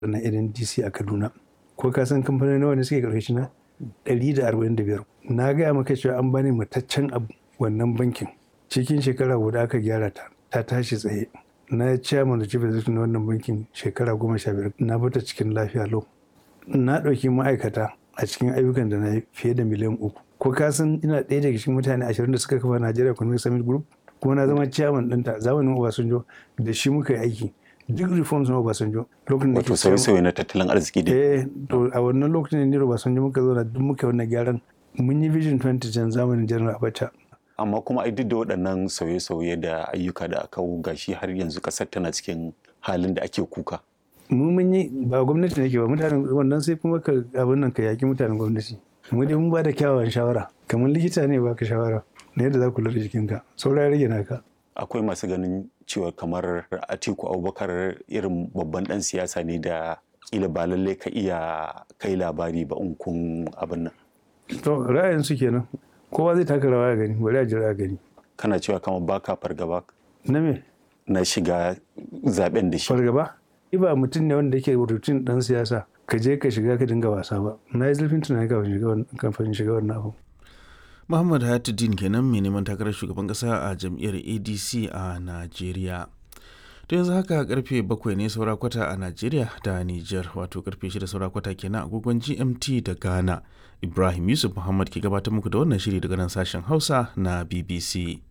na NDC a Kaduna. Ko ka san kamfanoni nawa ne suke ƙarƙashi na? Ɗari da arba'in da biyar. Na gaya maka cewa an bani mataccen abu wannan bankin. Cikin shekara guda aka gyara ta, ta tashi tsaye. Na chairman da chief executive na wannan bankin shekara goma sha biyar. Na bata cikin lafiya lau. Na ɗauki ma'aikata a cikin ayyukan da na yi fiye da miliyan uku. Ko ka san ina ɗaya daga cikin mutane ashirin da suka kafa Nigeria Economic Summit Group? Kuma na zama chairman ɗinta zamanin Obasanjo da shi muka yi aiki. Duk reforms na Obasanjo. Lokacin da Wato sauye-sauye na tattalin arziki dai. Eh, to a wannan lokacin ne Obasanjo muka zo na duk muka yi wannan gyaran. Mun yi Vision 2010 zamanin General Abacha. Amma kuma ai duk da waɗannan sauye-sauye da ayyuka da aka gashi har yanzu ƙasar tana cikin halin da ake kuka. Mu mun yi ba gwamnati ne ke ba mutanen wannan sai kuma ka abin nan ka yaki mutanen gwamnati. Mu dai mun ba da kyawawan shawara. Kamar likita ne baka shawara na yadda za ku lura da jikinka. Saura ya rage naka. Akwai masu ganin cewa kamar Atiku Abubakar irin babban ɗan siyasa ne da kila ba lallai ka iya kai labari ba in kun abin nan. To ra'ayin su kenan. Kowa zai taka rawa ya gani, bari a jira a gani. Kana cewa kamar baka fargaba Na me? na shiga zaben da shi. Fargaba? Ni ba mutum ne wanda yake rutun dan siyasa. Ka je ka shiga ka dinga wasa ba. Na yi zurfin tunani kafin shiga wannan kafin shiga wannan abu. Muhammad Hayatuddin kenan mai neman takarar shugaban kasa a jam'iyyar ADC a Najeriya. To yanzu haka karfe bakwai ne saura kwata a Najeriya da Niger wato karfe shida saura kwata kenan agogon GMT da Ghana. Ibrahim Yusuf Muhammad ke gabatar muku da wannan shiri daga nan sashen Hausa na BBC.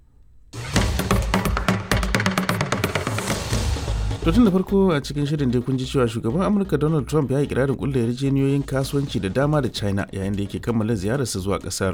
To tun da farko a cikin shirin dai kun ji cewa shugaban Amurka Donald Trump ya yi kirarin kulle yarjejeniyoyin kasuwanci da dama da China yayin da yake kammala ziyararsa zuwa kasar.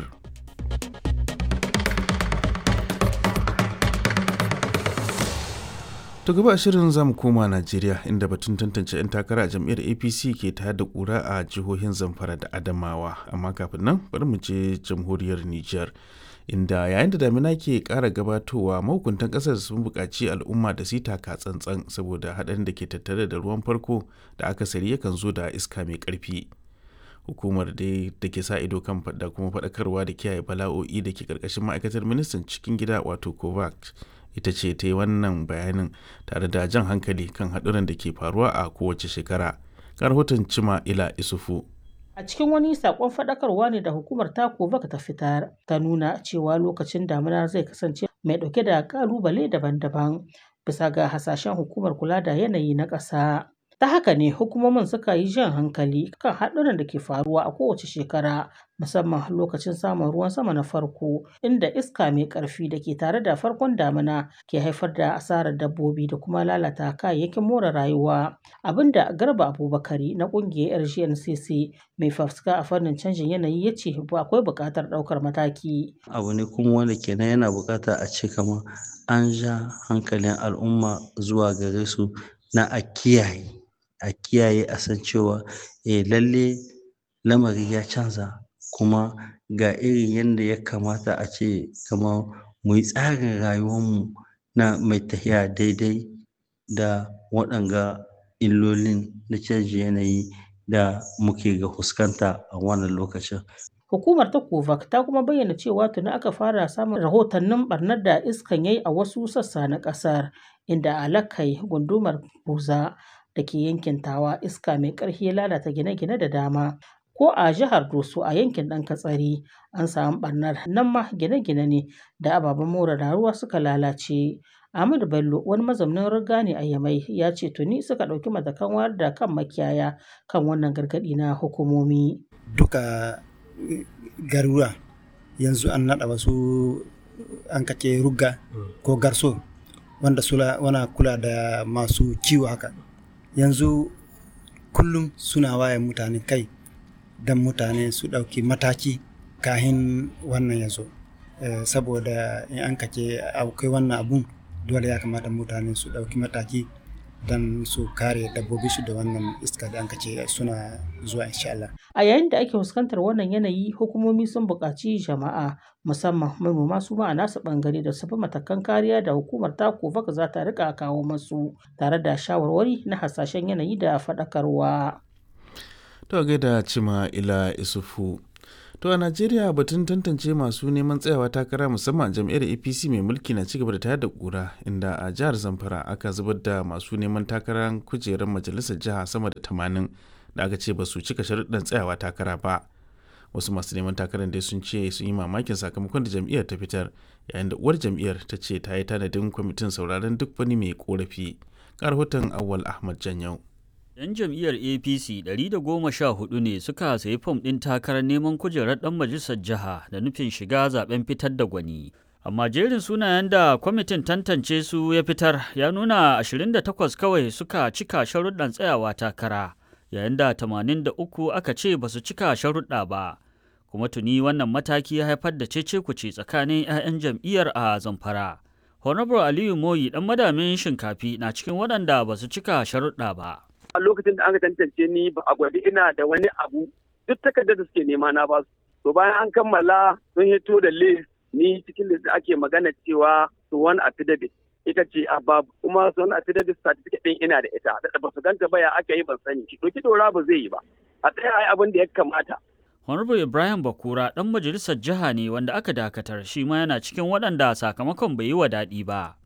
To gaba a shirin zamu koma Najeriya inda batun tantance 'yan takara a jam'iyyar APC ke tayar da kura a jihohin Zamfara da Adamawa amma kafin nan bari mu je jamhuriyar Nijar. inda yayin da damina ke kara gabatowa mahukuntan kasar sun buƙaci al'umma da su taka tsantsan saboda haɗarin da ke tattare da ruwan farko da akasari yakan zo da iska mai ƙarfi hukumar dai da ke sa ido kan da kuma faɗakarwa da kiyaye bala'o'i da ke ƙarƙashin ma'aikatar ministan cikin gida wato kovac ita ce ta yi wannan bayanin tare da jan hankali kan haɗuran da ke faruwa a kowace shekara ga rahoton cima ila isufu A cikin wani sakon faɗakarwa ne da hukumar Takovak ta fitar ta nuna cewa lokacin damina zai kasance mai ɗauke da ƙalubale daban-daban bisa ga hasashen hukumar kula da yanayi na ƙasa. Ta haka ne hukumomin suka yi jan hankali kan haɗuran da ke faruwa a kowace shekara musamman lokacin samun ruwan sama na farko inda iska mai ƙarfi da ke tare da farkon damina ke haifar da asarar dabbobi da kuma lalata kayayyakin more rayuwa abinda garba abubakari na ƙungiyar rgncc mai fafuska a fannin canjin yanayi ya ce akwai buƙatar ɗaukar mataki abu ne kuma wanda kenan yana buƙata a ce kamar an ja hankalin al'umma zuwa gare su na a kiyaye a kiyaye a san cewa eh lalle lamari ya canza kuma ga irin yadda ya kamata a ce kamar mu yi tsarin rayuwarmu na mai tafiya daidai da waɗanga illolin na canjin yanayi da muke ga fuskanta a wannan lokacin. Hukumar ta Kovac ta kuma bayyana cewa tuni aka fara samun rahotannin barnar da iskan yayi a wasu sassa na ƙasar inda alakai gundumar buza da ke yankin tawa iska mai ƙarfi ya lalata gine-gine da dama ko a jihar doso a yankin ɗan katsari an samu ɓarnar nan ma gine-gine ne da ababen more ruwa suka lalace Ahmadu Bello wani mazaunin riga ne a Yamai ya ce tuni suka ɗauki matakan wayar da kan makiyaya kan wannan gargaɗi na hukumomi. Duka garuruwa yanzu an naɗa wasu an kace rugga ko garso wanda sula wana kula da masu kiwo haka yanzu kullum suna waye mutane kai don mutane su ɗauki mataki kahin wannan yanzu saboda in an kace akwai wannan abun dole ya kamata mutane su ɗauki mataki don su kare dabbobi su da wannan iska da an kace suna zuwa insha Allah. A yayin da ake fuskantar wannan yanayi hukumomi sun buƙaci jama'a musamman manoma su ma a nasu ɓangare da su bi matakan kariya da hukumar tako baka za ta rika kawo masu tare da shawarwari na hasashen yanayi da faɗakarwa. To gaida cima ila isufu To a Najeriya batun tantance masu neman tsayawa takara musamman jam'iyyar APC mai mulki na cigaba da tayar da kura inda a jihar Zamfara aka zubar da masu neman takarar kujerar majalisar jiha sama da tamanin da aka ce ba su cika sharuɗan tsayawa takara ba. Wasu masu neman takarar dai sun ce sun yi mamakin sakamakon da jam'iyyar ta fitar yayin da uwar jam'iyyar ta ce ta yi tanadin kwamitin sauraron duk wani mai korafi. Ga rahoton Awwal Ahmad Janyau. 'Yan jam'iyyar APC 114 ne suka sayi fom ɗin takarar neman kujerar ɗan majalisar jiha da nufin shiga zaben fitar da gwani. Amma jerin sunayen da kwamitin tantance su ya fitar ya nuna 28 kawai suka cika sharuɗan tsayawa takara, yayin da 83 aka ce ba su cika sharuɗa ba. Kuma tuni wannan mataki ya haifar da cece kuce tsakanin 'ya'yan jam'iyyar a Zamfara. Honorable Aliyu Moyi ɗan madamin shinkafi na cikin waɗanda ba su cika sharuɗa ba. a lokacin da aka tantance ni ba a gwadi ina da wani abu duk takardar da suke nema na ba su to bayan an kammala sun hito da list ni cikin list ake magana cewa su wani affidavit ita ce a babu kuma su wani affidavit certificate din ina da ita da ba su ganta ba ya aka yi ban sani ki doki dora ba zai yi ba a tsaya ai abin da ya kamata Honorable Ibrahim Bakura ɗan majalisar jiha ne wanda aka dakatar shi ma yana cikin waɗanda sakamakon bai yi wa daɗi ba.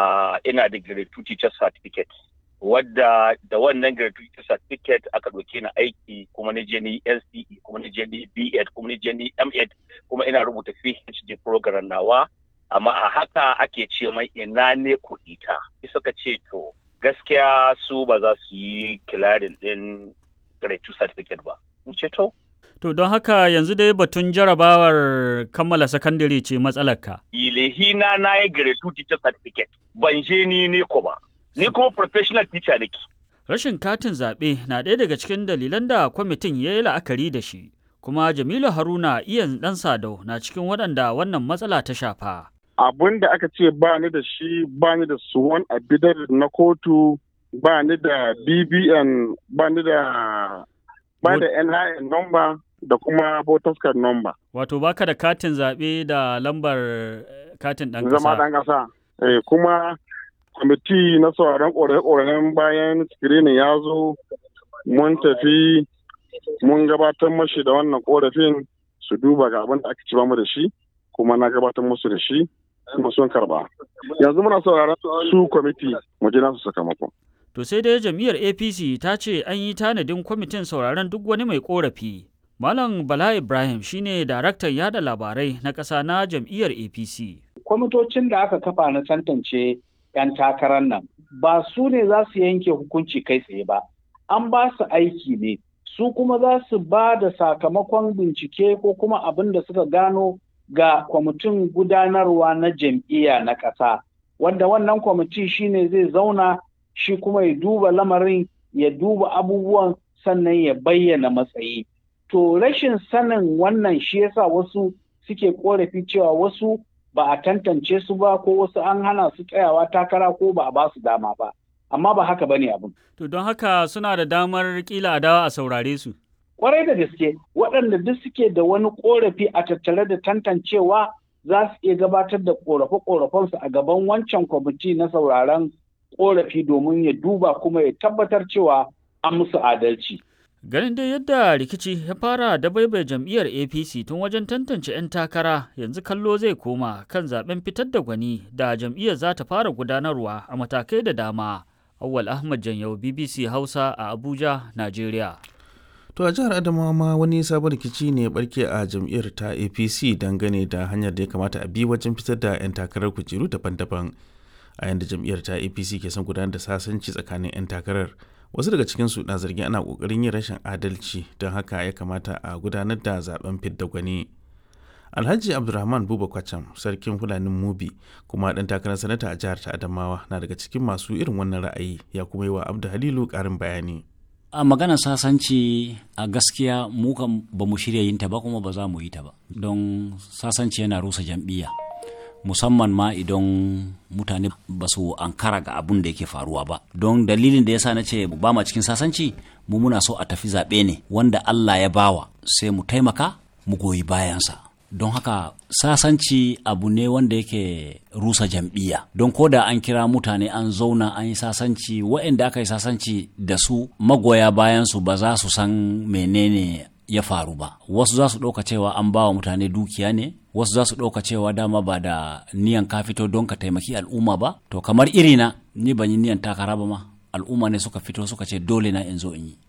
ina da grade 2 teacher certificate wadda da wannan gratuity certificate aka ɗauke ni aiki kuma ni je ni NCE kuma ni je ni B.Ed kuma ni je ni M.Ed kuma ina rubuta PhD program nawa amma a haka ake ce mai ina ne kuɗi ta suka ce to gaskiya su ba za su yi kilarin ɗin gratuity certificate ba in ce to To don haka yanzu dai batun jarabawar kammala sakandare ce matsalarka. ilehina na yi gratuity certificate ban je ni ne ko ba ni kuma professional teacher nake. Rashin katin zaɓe na ɗaya daga cikin dalilan da kwamitin ya yi la'akari da shi, kuma Jamilu Haruna iyan ɗan Sadau na cikin waɗanda wannan matsala ta shafa. Abun da aka ce ba ni da shi ba ni da suwan abidar na kotu ba ni da BBN ba ni da ba da NIN number da kuma voters card number. Wato baka da katin zaɓe da lambar eh, katin ɗan Zama ƙasa. ɗan ƙasa. Eh, kuma kwamiti na sauraron ƙorafe-ƙorafen bayan screening ya zo mun tafi mun gabatar mashi da wannan ƙorafin su duba ga abin da aka ci mu da shi kuma na gabatar musu da shi kuma sun karba yanzu muna sauraron su kwamiti mu ji nasu sakamako To sai dai jam'iyyar APC ta ce an yi tanadin kwamitin sauraron duk wani mai ƙorafi. Malam Bala Ibrahim shine daraktan yada labarai na ƙasa na jam'iyyar APC. kwamitocin da aka kafa na tantance 'yan takarar nan ba su ne za su yanke hukunci kai tsaye ba an ba su aiki ne su kuma za su ba da sakamakon bincike ko kuma abin da suka gano ga kwamitin gudanarwa na jam'iyya na ƙasa wanda wannan kwamiti shine zai zauna shi kuma ya duba lamarin ya duba abubuwan sannan ya bayyana matsayi to rashin sanin wannan shi yasa wasu suke korafi cewa wasu ba a tantance su ba ko wasu an hana su tsayawa takara ko ba a ba su dama ba amma ba haka bane abin To don haka suna da damar kila a dawa a saurare su. kwarai da gaske waɗanda duk suke da wani korafi a tattare da tantancewa za su iya gabatar da korafe-korafensu a gaban wancan kwamiti na sauraron korafi domin ya duba kuma ya tabbatar cewa an musu adalci Ganin dai yadda rikici ya fara da baibai jam'iyyar APC tun wajen tantance 'yan takara yanzu kallo zai koma kan zaben fitar da gwani da jam'iyyar za ta fara gudanarwa a matakai da dama. Awwal Ahmad Janyau BBC Hausa a Abuja, Najeriya. To a jihar Adamawa ma wani sabon rikici ne ya barke a jam'iyyar ta APC dangane da hanyar da ya kamata a bi wajen fitar da 'yan takarar kujeru daban-daban. A yanda jam'iyyar ta APC ke son gudanar da sasanci tsakanin 'yan takarar. Wasu daga cikinsu na zargin ana ƙoƙarin yin rashin adalci don haka ya kamata a gudanar da zaben fidda gwani. Alhaji Abdulrahman Buba Kwacham, sarkin Fulanin Mubi, kuma ɗan takarar sanata a jihar ta Adamawa na daga cikin masu irin wannan ra'ayi ya kuma yi wa Abdu Halilu ƙarin bayani. a maganar sasanci a gaskiya mu kan ba mu shirya yin ta ba kuma ba za mu yi ta ba don sasanci yana rusa jam'iyya musamman ma idan mutane ba su ankara ga abun da yake faruwa ba don dalilin da yasa na ce ba ma cikin sasanci mu muna so a tafi zaɓe ne wanda Allah ya bawa sai mu taimaka mu goyi bayansa don haka sasanci abu ne wanda yake rusa jam'iyya don ko da an kira mutane an zauna an yi sasanci waɗanda aka yi sasanci da su magoya bayansu ba za su san menene ya faru ba wasu za su ɗauka cewa an ba wa mutane dukiya ne wasu za su ɗauka cewa dama ba da niyan ka fito don ka taimaki al'umma ba to kamar irina ni ban yi niyan takara ba ma al'umma ne suka fito suka ce dole na in zo in yi